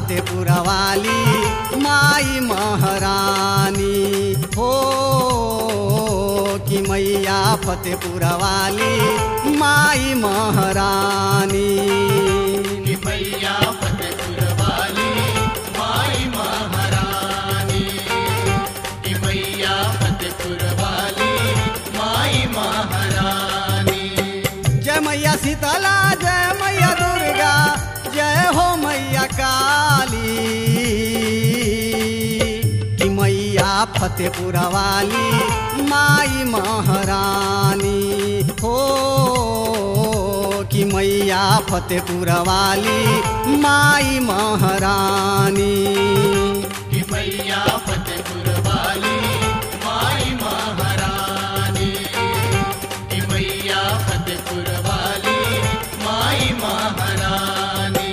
फतेपुर वाली माई महारानी हो कि मैया फतेपुर वाली माई महारानी कि मैया फतेपुर वाली माई महारानी कि मैया फतेपुर वाली माई महारानी जय मैया शीतला जय मैया दुर्गा जय हो मैया काली कि मैया फतेपुर वाली माई महारानी हो कि मैया फतेपुर वाली माई महारानी कि मैया फतेपुर वाली माई महारानी कि मैया फतेपुर वाली माई महारानी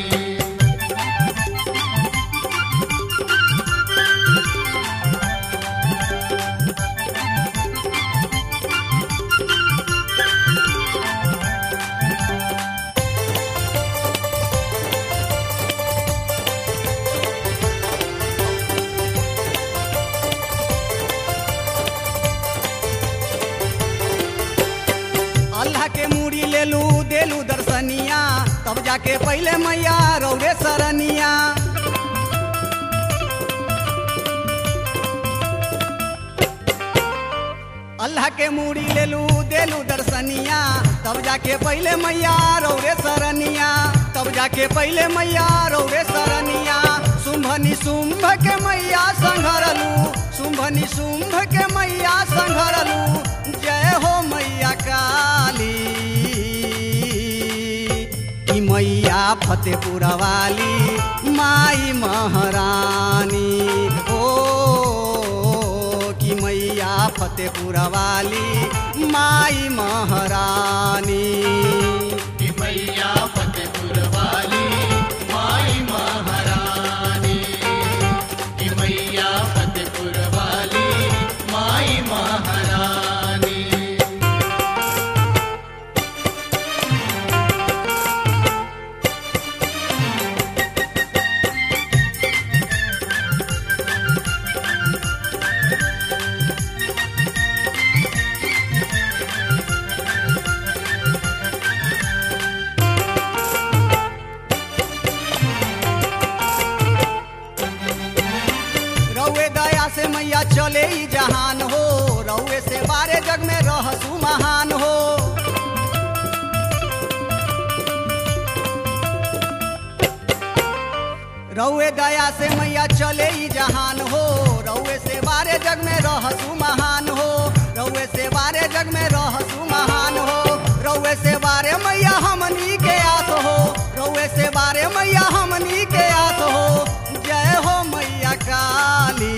अल्लाह के मूड़ी ले लू देलू दर्शनिया तब जाके पहले मैया रौरे सरनिया अल्लाह के मूड़ी ले लू देलू दर्शनिया तब जाके पहले मैया रौरे सरनिया तब जाके पहले मैया रौरे सरनिया शुंभनी शुंभ के मैया संघरलू शुंभनी शुंभ के मैया संघरलू जय हो मैया काली कि मैया फतेपुर वाली माई महारानी ओ कि मैया फतेपुर वाली माई महारानी कि मैया फतेपुर वाली माई महारानी कि मैया फतेपुर वाली माई महारानी रउए दया से मैया चले ही जहान हो रउए से बारे जग में रहसु महान हो रउए दया से मैया चले ही जहान हो रउए से बारे जग में रहसु महान हो रउए से बारे जग में रहसु महान हो रउए से बारे मैया हमनी के आस हो रउए से बारे मैया हमनी के आस हो जय हो मैया काली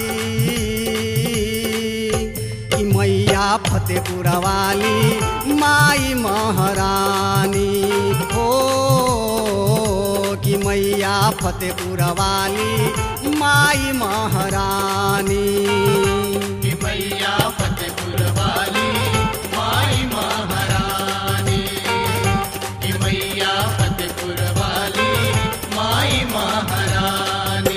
कि मैया फतेपुर वाली माई महारानी हो कि मैया फतेपुर वाली माई महारानी कि मैया फतेपुर वाली माई महारानी कि मैया फतेपुर वाली माई महारानी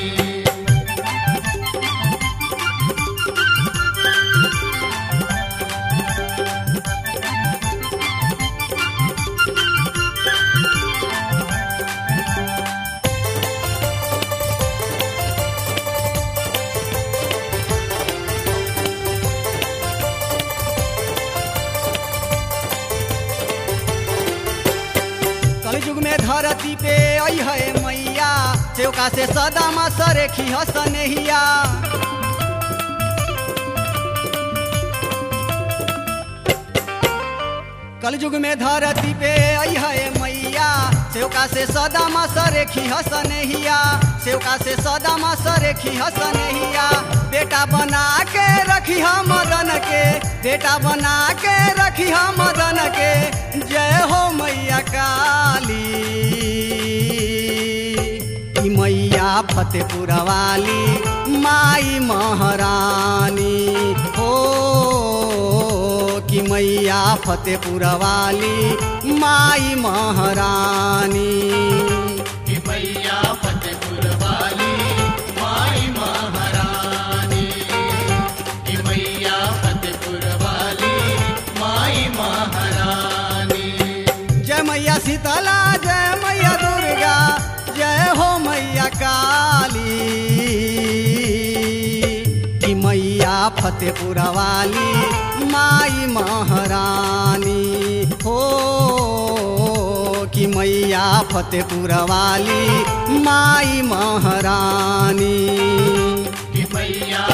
कलयुग में धरती पे आई है मैया चौका से सदा मा सरेखी हसनहिया कलयुग में धरती पे आई है मैया सेवका से सदा मा सरेखी हसनहिया सेवका से सदा मा सरेखी हसनहिया बेटा बना के रखी हम मदन के बेटा बना के रखी हम मदन के जय हो मैया काली ई मैया फतेपुर वाली माई महारानी हो कि मैया फतेपुर वाली माई महारानी कि मैया फतेपुर वाली फतेपुर वाली माई महारानी हो कि मैया फतेपुर वाली माई महारानी कि मैया